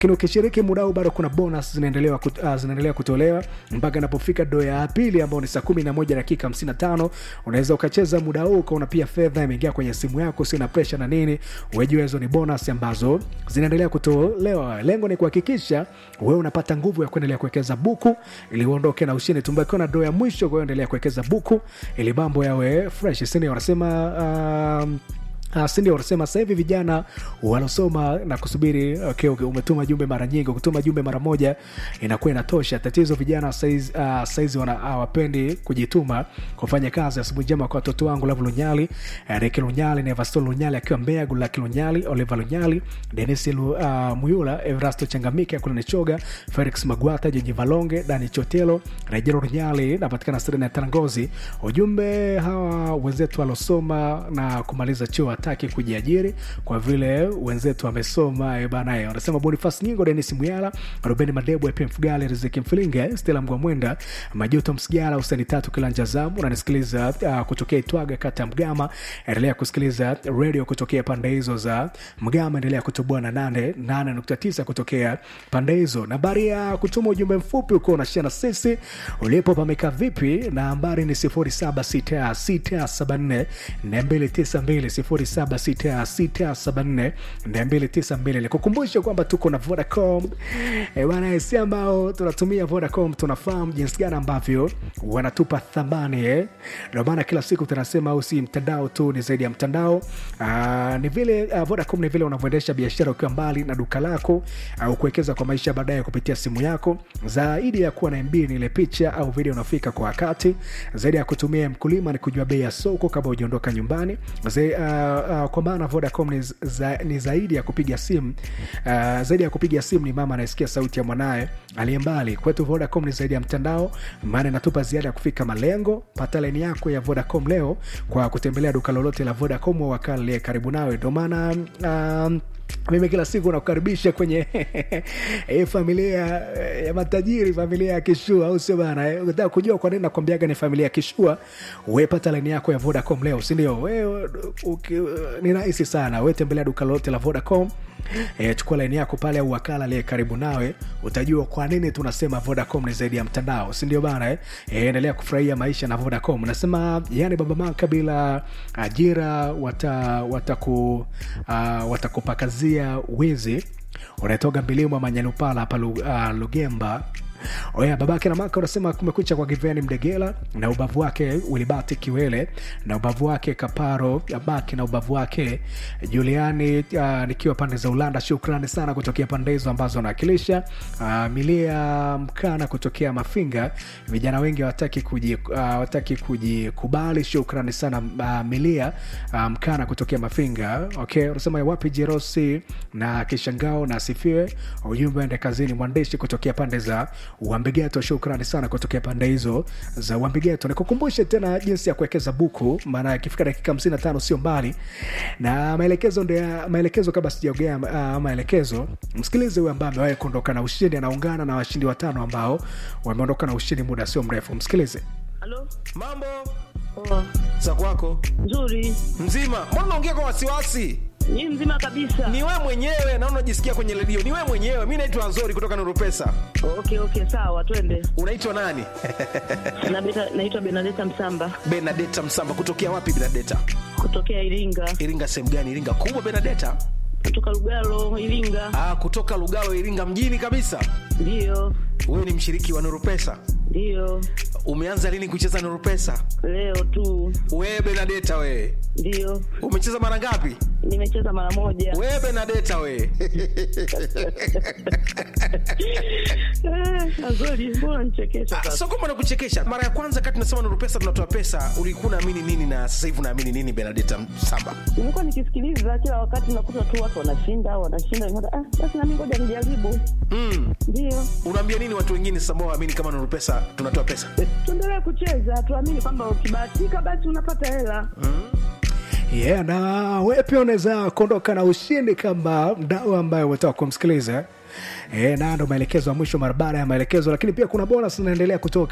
lakini ukishiriki muda huu bado kuna bonus zinaendelea kut, uh, zinaendelea kutolewa mpaka inapofika do ya pili ambao ni saa kumi na moja dakika hamsini na tano unaweza ukacheza muda huu ukaona pia fedha imeingia kwenye simu yako sio na presha na nini wejua hizo ni bonus ambazo zinaendelea kutolewa lengo ni kuhakikisha wewe unapata nguvu ya kuendelea kuwekeza buku ili uondoke na ushindi tumbakiwa na do ya mwisho kwa hiyo endelea kuwekeza buku ili mambo yawe fresh sini wanasema um, Uh, sindio wanasema sasa hivi vijana wanaosoma na kusubiri okay, okay, umetuma jumbe mara nyingi ukituma jumbe mara moja inakuwa inatosha tatizo vijana saizi, uh, saizi hawapendi kujituma kufanya kazi asubuhi njema kwa watoto wangu lavu lunyali reki lunyali nevaston lunyali akiwa mbea gulaki lunyali oliver lunyali denis Lu, uh, muyula evrasto changamike kulanichoga felix magwata jenyi valonge dani chotelo rejero lunyali napatikana sirena ya tarangozi ujumbe hawa wenzetu walosoma na kumaliza chuo hataki kujiajiri kwa vile wenzetu wamesoma banae wanasema bonifas nyingo denis muyala rubeni madebu ep mfugale riziki mfilinge stela mgwamwenda majuto msigala usani tatu kilanja zamu unanisikiliza uh, kutokea itwaga kata mgama endelea kusikiliza redio kutokea pande hizo za mgama endelea kutoboa na nane nane nukta tisa kutokea pande hizo nambari ya kutuma ujumbe mfupi ukiwa unashia na sisi ulipo pameka vipi na nambari ni sifuri saba sita sita saba nne nne mbili tisa mbili 0766742292 nikukumbushe kwamba tuko na vodacom e, bana si ambao tunatumia vodacom tunafahamu jinsi gani ambavyo wanatupa thamani eh? ndio maana kila siku tunasema au si mtandao tu ni zaidi ya mtandao Aa, ni vile uh, vodacom ni vile unavyoendesha biashara ukiwa mbali na duka lako au kuwekeza kwa maisha baadaye kupitia simu yako zaidi ya kuwa na mb ni ile picha au video unafika kwa wakati zaidi ya kutumia mkulima ni kujua bei ya soko kabla hujaondoka nyumbani Zai, uh, uh, kwa maana vodacom ni, za, ni zaidi ya kupiga simu uh, zaidi ya kupiga simu ni mama anayesikia sauti ya mwanaye aliye mbali kwetu vodacom ni zaidi ya mtandao maana inatupa ziada ya kufika malengo pata laini yako ya vodacom leo kwa kutembelea duka lolote la vodacom au wakala aliye karibu nawe ndio maana um, mimi kila siku nakukaribisha kwenye e, familia ya matajiri familia ya kishua au sio bana e, ukitaka kujua kwa nini nakwambiaga ni familia ya kishua wepata laini yako ya vodacom leo sindio we, ni rahisi sana we tembelea duka lolote la vodacom e, chukua laini yako pale au wakala aliye karibu nawe utajua kwa nini tunasema vodacom ni zaidi ya mtandao sindio bana e, e, endelea kufurahia maisha na vodacom nasema yani baba maka bila ajira wataku wata uh, watakupakazia wizi unaetoga mbilimo manyalupala hapa uh, lugemba oya babake na maka unasema kumekucha kwa giveni mdegela na ubavu wake wilibati kiwele na ubavu wake kaparo abaki na ubavu wake juliani uh, nikiwa pande za ulanda shukrani sana kutokea pande hizo ambazo anawakilisha uh, milia mkana kutokea mafinga vijana wengi wataki kuji, uh, wataki kujikubali shukrani sana uh, milia uh, mkana kutokea mafinga okay unasema wapi jerosi na kishangao na asifiwe ujumbe ende kazini mwandishi kutokea pande za uambigeto shukrani sana kutokea pande hizo za uambigeto nikukumbushe tena jinsi ya kuwekeza buku maana ikifika dakika 55 sio mbali na maelekezo ndio maelekezo kabla sijaogea uh, maelekezo msikilize huyu ambaye amewahi kuondoka na ushindi anaungana na washindi watano ambao wameondoka na ushindi muda sio mrefu msikilize halo mambo poa za kwako nzuri mzima mbona unaongea kwa wasiwasi ni mzima kabisa ni we mwenyewe naona unajisikia kwenye redio ni we mwenyewe mi naitwa nzori kutoka nurupesa okay okay sawa twende unaitwa nani Nabeta- naitwa benadeta msamba benadeta msamba kutokea wapi benadeta kutokea iringa iringa sehemu gani iringa kubwa benadeta kutoka lugalo iringa ah, kutoka lugalo iringa mjini kabisa ndiyo wewe ni mshiriki wa nurupesa ndiyo umeanza lini kucheza nurupesa leo tu wewe benadeta wewe ndiyo umecheza mara ngapi nimecheza mara moja wewe benadeta wewe Eh, azori mbona nichekesha Ah, sasa so kwamba nakuchekesha mara ya kwanza kati tunasema nuru pesa tunatoa pesa ulikuwa unaamini nini na sasa hivi unaamini nini benadeta samba nimekuwa nikisikiliza kila wakati nakuta tu watu wanashinda wanashinda nikaona, ah, basi nami ngoja nijaribu mm. ndiyo unaambia nini watu wengine sasa ambao waamini kama nuru pesa tunatoa pesa tuendelee kucheza tuamini kwamba ukibahatika basi unapata hela yeah, na we pia unaweza kuondoka na ushindi kama mdau ambaye umetoka kumsikiliza e, na ndo maelekezo ya mwisho mara baada ya maelekezo lakini pia kuna bonus inaendelea kutoka eh?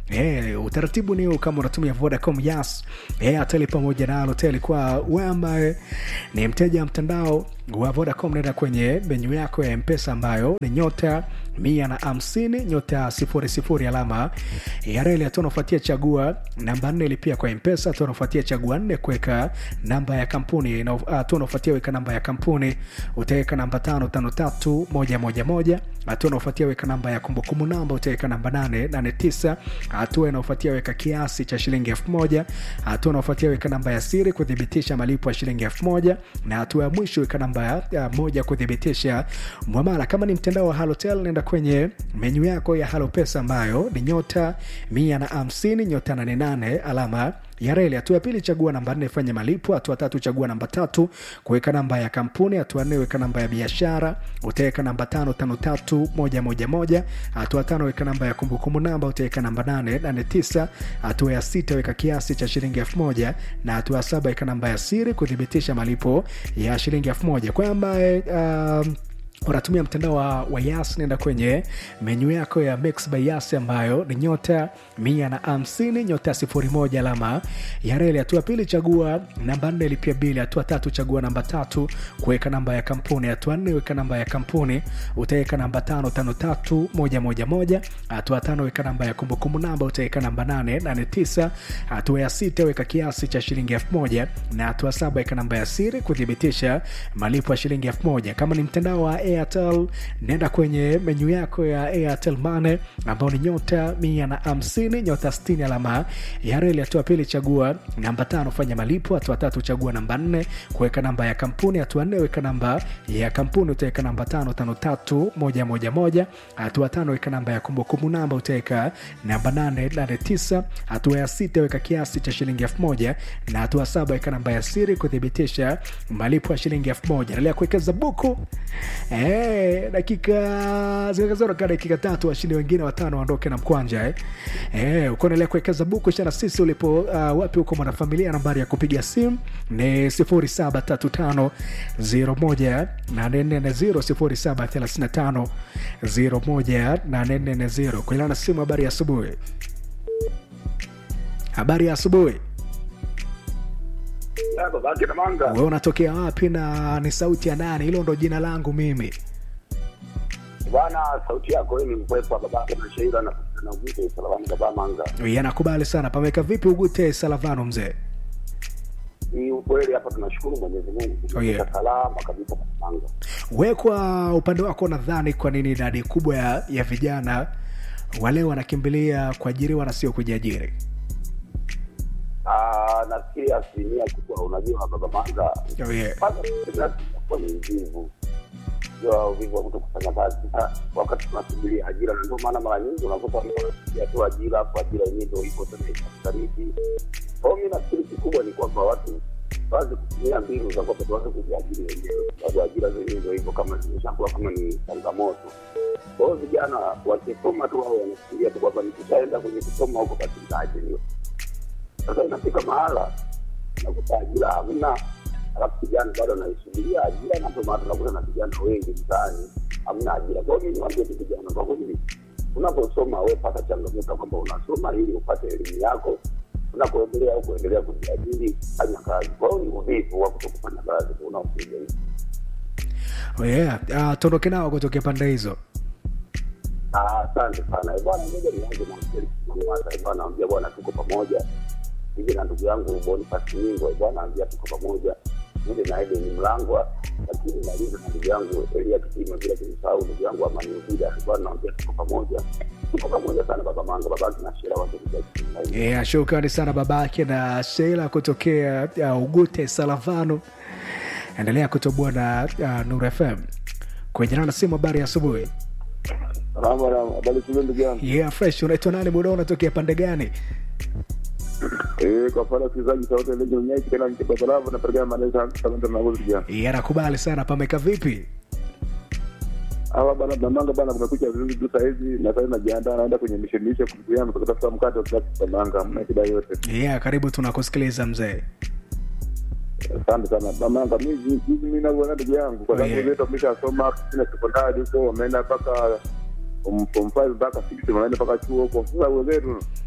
Eh, utaratibu ni huu kama unatumia Vodacom, Yas, Airtel pamoja na Halotel. Kwa wewe ambaye ni mteja wa mtandao wa Vodacom, nenda kwenye menyu yako ya Mpesa ambayo ni nyota mia na hamsini nyota sifuri sifuri alama ya reli. Hatua unafuatia chagua namba nne ilipia kwa Mpesa. Hatua unafuatia chagua nne kuweka namba ya kampuni. Na Hatua unafuatia weka namba ya kampuni, utaweka namba tano tano tatu moja moja moja. Hatua unafuatia weka namba ya kumbukumbu namba, utaweka namba nane nane tisa. Hatua inaofuatia weka kiasi cha shilingi elfu moja. Hatua unaofuatia weka namba ya siri kuthibitisha malipo ya shilingi elfu moja, na hatua ya mwisho weka namba ya, ya moja kuthibitisha mwamala. Kama ni mtandao wa Halotel, nenda kwenye menyu yako ya Halo Pesa ambayo ni nyota mia na hamsini nyota nane nane alama ya reli. Hatua ya pili chagua namba nne fanya malipo. Hatua tatu chagua namba tatu kuweka namba ya kampuni. Hatua nne weka namba ya biashara, utaweka namba tano tano tatu moja moja moja. Hatua tano weka namba ya kumbukumbu namba, utaweka namba nane nane tisa. Hatua ya sita weka kiasi cha shilingi elfu moja na hatua ya saba weka namba ya siri kuthibitisha malipo ya shilingi elfu moja kwa ambaye um, unatumia mtandao wa, wa Yas, nenda kwenye menyu yako ya Mix by Yas ambayo ni nyota mia na hamsini nyota sifuri moja alama ya reli. Hatua pili chagua namba nne lipia bili. Hatua tatu chagua namba tatu kuweka namba ya kampuni. Hatua nne weka namba ya kampuni, utaweka namba tano tano tatu moja moja moja. Hatua tano weka namba ya kumbukumbu namba, utaweka namba nane nane tisa. Hatua ya sita weka kiasi cha shilingi elfu moja na hatua saba weka namba ya siri kuthibitisha malipo ya shilingi elfu moja. Kama ni mtandao wa Airtel nenda kwenye menyu yako ya Airtel Money ambao ni nyota mia na hamsini nyota sitini alama ya reli. Hatua pili chagua namba tano fanya malipo. Hatua tatu chagua namba nne kuweka namba ya kampuni. Hatua nne weka namba ya kampuni, utaweka namba tano tano tatu moja moja moja. Hatua tano weka namba ya kumbukumbu namba, utaweka namba nane nane tisa. Hatua ya sita weka kiasi cha shilingi elfu moja na hatua saba weka namba ya siri kuthibitisha malipo ya shilingi elfu moja. Endelea kuwekeza buku Eh, dakika zikazoroka dakika tatu, washindi wengine watano waondoke na mkwanja eh. Eh, uko endelea kuwekeza buku shana sisi ulipo uh, wapi huko mwanafamilia. Nambari ya kupiga simu ni 0735 01 840 0735 01 kuilana na simu. Habari ya asubuhi, habari ya asubuhi. babake na manga Wewe unatokea wapi na ni sauti ya nani? Hilo ndo jina langu mimi. bwana, sauti yako wewe ni mpwepo wa babake na Sheila na na ugute salawani baba manga. yanakubali sana. Pameka vipi Ugute Salavano mzee? Ni ukweli hapa, tunashukuru Mwenyezi Mungu Oh, yeah. tumefika salama kabisa baba manga. We kwa upande wako, nadhani kwa nini idadi kubwa ya, ya vijana wale wanakimbilia kuajiriwa na sio kujiajiri? Ah, nafikiri asilimia kubwa, unajua baba manga, Oh, yeah. kwanza kwa ni mvivu jua uvivu wa kuto kufanya kazi Sasa, wakati tunasubiria ajira, na ndio maana mara nyingi unakuta watu wanasubiria tu ajira, kwa ajira yenyewe ndio ipo tena itakufariki. Kwa hiyo mi nafikiri kikubwa ni kwamba watu waanze kutumia mbinu za kwamba tuanze kujiajiri wenyewe, kwa sababu ajira zenyewe ndio hivyo, kama zimeshakuwa kama ni changamoto. Kwa hiyo vijana wakisoma tu, wao wanafikiria tu kwamba nikishaenda kwenye kusoma huko basi nitaajiriwa. Sasa inafika mahala nakuta ajira hamna, alafu kijana bado anaisubiria ajira, na ndio maana tunakuta na vijana wengi mtaani hamna ajira. Kwa hiyo mimi niwaambie tu vijana, kwa kweli unaposoma wewe pata changamoto kwamba unasoma ili upate elimu yako, unapoendelea au kuendelea kujiajiri, fanya kazi. Kwa hiyo ni uvivu wa kutokufanya kazi tu unaopiga hivi. Oh, yeah. Uh, tuondoke nao kutokea pande hizo. Ah, Asante sana Eh, bwana, ngoja nianze na Felix Mang'ata. Eh, bwana, ambia bwana, tuko pamoja hivi na ndugu yangu Boniface Nyingo. Eh, bwana, ambia tuko pamoja ile na Eden Mlangwa, lakini maliza na ndugu yangu Elia Kitima, bila kumsahau ndugu yangu Amani Uvida. Eh, bwana, ambia tuko pamoja, tuko pamoja sana baba Manga, babaki na Shera watu kuja Yeah, shukrani sana babake na Sheila kutokea uh, Ugute Salavano. Endelea kutoboa na uh, Nuru FM kwenye na simu. Habari ya asubuhi. Salama salama, habari shule ndugu yangu. Yeah, fresh. Unaitwa nani? Muda unatokea pande gani? Eh, kwa pale wasikilizaji sauti ile nyinyi tena mkipa salama na pergana maneno kama ndugu yangu. Yeah, nakubali sana. Pameka vipi? hawa bana Bamanga bana, kumekucha vizuri tu sahizi, na sasa najiandaa naenda kwenye mishemishe ndugu yangu kutafuta mkate wa kila siku Bamanga, mna shida yote. Yeah, karibu tunakusikiliza mzee. Asante sana Bamanga. Mimi mimi mimi navyoona ndugu yangu, kwa Oh, sababu yeah. wetu wameshasoma na sekondari huko, wameenda mpaka um, form five mpaka six, wameenda mpaka chuo huko. Sasa wenzetu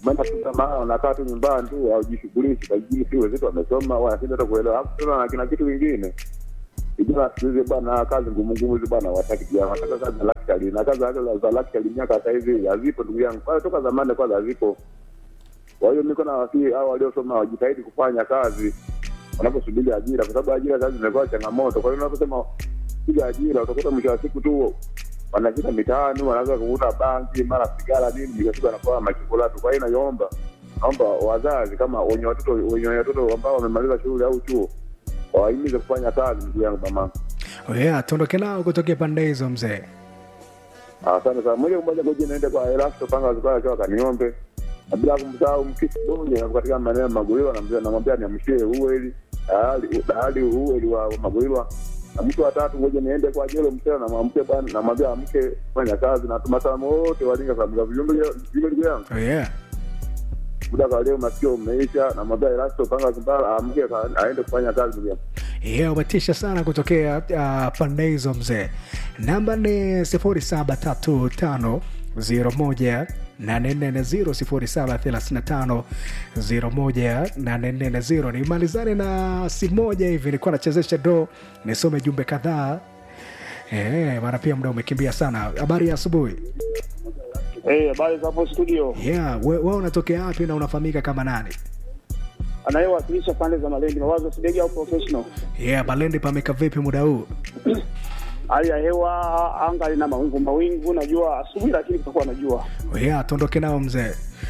maana tu kama unakaa tu nyumbani tu haujishughulishi kajini si wenzetu wamesoma wanashinda hata kuelewa hapo tena na kina kitu kingine vijana siku hizi bwana kazi ngumu ngumu hizi bwana wataki pia wanataka kazi za luxury na kazi za- za luxury miaka hata hivi hazipo ndugu yangu kwanza toka zamani kwanza hazipo kwa hiyo niko na wasii hao waliosoma wajitahidi kufanya kazi wanaposubiri ajira kwa sababu ajira sasa zimekuwa changamoto kwa hiyo unaposema piga ajira utakuta mwisho wa siku tu wanashika mitaani wanaanza kuvuta bangi mara sigara nini mwisho wa siku anakuwa machokolatu kwa hiyo naiomba naomba wazazi kama wenye watoto wenye watoto ambao wamemaliza shule au chuo wawahimize kufanya kazi ndugu yangu mama Oh yeah, tuondoke nao kutokea pande hizo mzee asante sana moja kwa moja ngoja niende kwa Elasto panga zikaya akiwa kaniombe na bila kumsahau mkisi bonge na katika maeneo ya Magulilo namwambia namwambia niamshie uweli dahali dahali uweli wa wa Magulilo na mtu wa tatu ngoja niende kwa Jelo Msela na mwamke bwana namwambia amke fanya kazi na tumasalamu wote walinga sababu za vijumbe vijumbe ndugu yangu oh yeah. muda kwa leo masikio umeisha namwambia Elasto panga zimbala amke ka- aende kufanya kazi ndugu yangu Yeah, umetisha sana kutokea uh, pande hizo mzee namba ni sifuri saba tatu tano zero moja nane nne nne zero sifuri saba thelathini na tano zero moja nane nne nne zero nimalizane na simu moja hivi nilikuwa nachezesha do nisome jumbe kadhaa Eh, maana pia muda umekimbia sana habari ya asubuhi Eh, habari za hapo studio. yeah, we, we unatokea wapi na unafahamika kama nani Anayewakilisha pande za Malindi, mawazo Sidegi au professional. yeah, balendi pameka vipi muda huu Hali ya hewa anga lina mawingu mawingu, najua asubuhi, lakini kutakuwa na jua. yeah, tuondoke nao mzee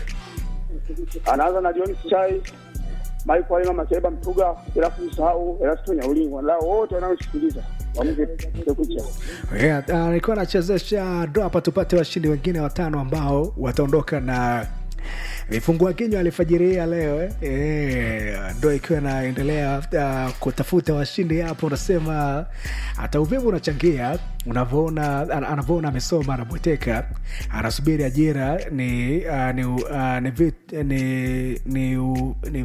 Anaanza na John Chai, Mike Walima Makeba Mtuga, alafu msahau Erasto Nyaulingo, lao wote wanaosikiliza wamke kucha. Yeah, uh, nilikuwa nachezesha ndo hapa tupate washindi wengine watano ambao wataondoka na vifungua kinywa alifajiria leo eh? Eh, ndo ikiwa inaendelea uh, kutafuta washindi hapo unasema hata uvivu unachangia unavyoona an- anavyoona amesoma anabweteka anasubiri ajira ni uh, ni, uh, ni, vit, ni, ni, u- ni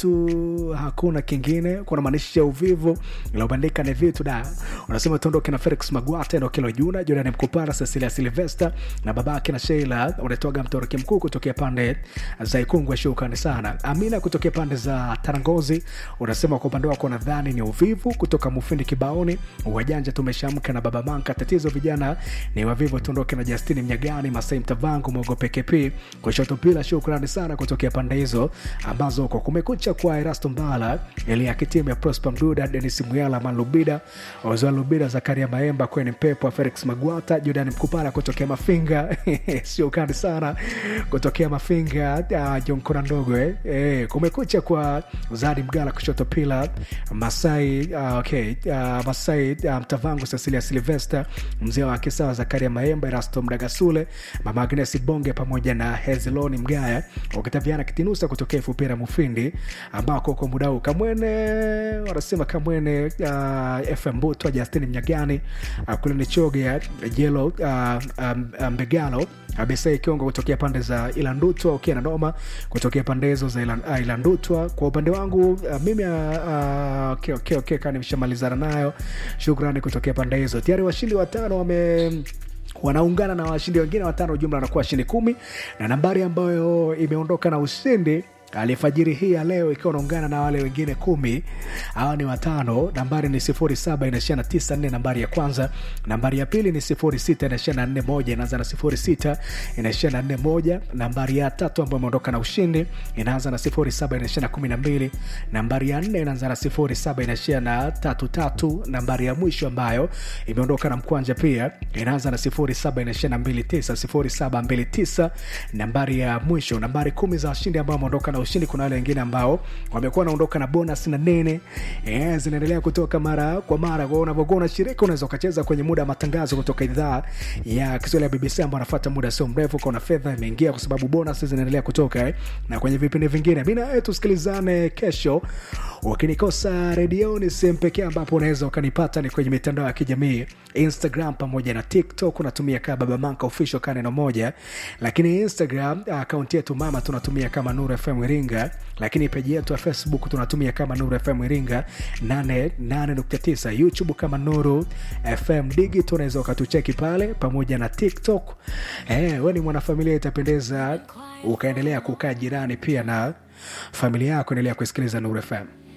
vitu hakuna kingine kunamaanisha uvivu ilaobandika ni vitu da unasema tuondoke na felix magwata endokelo juna jorani mkupara cecilia silvester na babake na sheila unatoaga mtoroki mkuu kutokea pande za ikungwe shukrani sana amina kutokea pande za tarangozi unasema kwa upande wako nadhani ni uvivu kutoka mufindi kibaoni wajanja tumeshamka na baba manka tatizo vijana ni wavivu tuondoke na justini mnyagani masai mtavangu mwogope kp kushoto pila shukrani sana kutokea pande hizo ambazo kwa kumekucha kwa erasto mbala elia kitimu ya prosper mduda denis muyala malubida ozoa lubida zakaria maemba kweni mpepo felix magwata jordan mkupala kutokea mafinga sio kali sana kutokea mafinga uh, jonkora ndogo eh. Eh, kumekucha kwa zadi mgala kushoto pila masai uh, okay, uh, masai uh, mtavangu cecilia silvester mzee wa kisawa zakaria maemba erasto mdagasule mama agnes bonge pamoja na hezloni mgaya wakitaviana kitinusa kutokea fupira mufindi ambako kwa muda huu kamwene wanasema kamwene uh, fm butwa justini mnyagani uh, kule ni choge ya jelo uh, um, um, mbegalo abesai kiongo kutokea pande za ilandutwa ukia na noma kutokea pande hizo za Ilan- ah, ilandutwa kwa upande wangu uh, mimi uh, uh, okay, okay, okay, kaa nimeshamalizana nayo shukrani kutokea pande hizo tayari washindi watano wame wanaungana na washindi wengine watano jumla wanakuwa washindi kumi na nambari ambayo imeondoka na ushindi alifajiri hii ya leo ikiwa unaungana na wale wengine kumi hawa ni watano nambari ni sifuri saba inaishia na tisa nne nambari ya kwanza nambari ya pili ni sifuri sita inaishia na nne moja inaanza na sifuri sita inaishia na nne moja nambari ya tatu ambayo imeondoka na ushindi inaanza na sifuri saba inaishia na kumi na mbili nambari ya nne inaanza na sifuri saba inaishia na tatu tatu nambari ya mwisho ambayo imeondoka na mkwanja pia inaanza na sifuri saba inaishia na mbili tisa sifuri saba mbili tisa nambari ya mwisho nambari kumi za washindi ambao wameondoka na ushindi kuna wale wengine ambao wamekuwa wanaondoka na bonus na nene e, zinaendelea kutoka mara kwa mara kwao unavyokuwa unashiriki unaweza ukacheza kwenye muda wa matangazo kutoka idhaa ya kiswahili ya bbc ambao anafuata muda sio mrefu kaona fedha imeingia kwa sababu bonus zinaendelea kutoka eh. na kwenye vipindi vingine mi nawe tusikilizane kesho ukinikosa redioni sehemu pekee ambapo unaweza ukanipata ni kwenye mitandao ya kijamii instagram pamoja na tiktok unatumia kaa baba manka official ka neno moja lakini instagram akaunti yetu mama tunatumia kama nuru fm iringa lakini peji yetu ya facebook tunatumia kama nuru fm iringa 88.9 youtube kama nuru fm digit unaweza ukatucheki pale pamoja na tiktok eh, we ni mwanafamilia itapendeza ukaendelea kukaa jirani pia na familia yako endelea kusikiliza nuru fm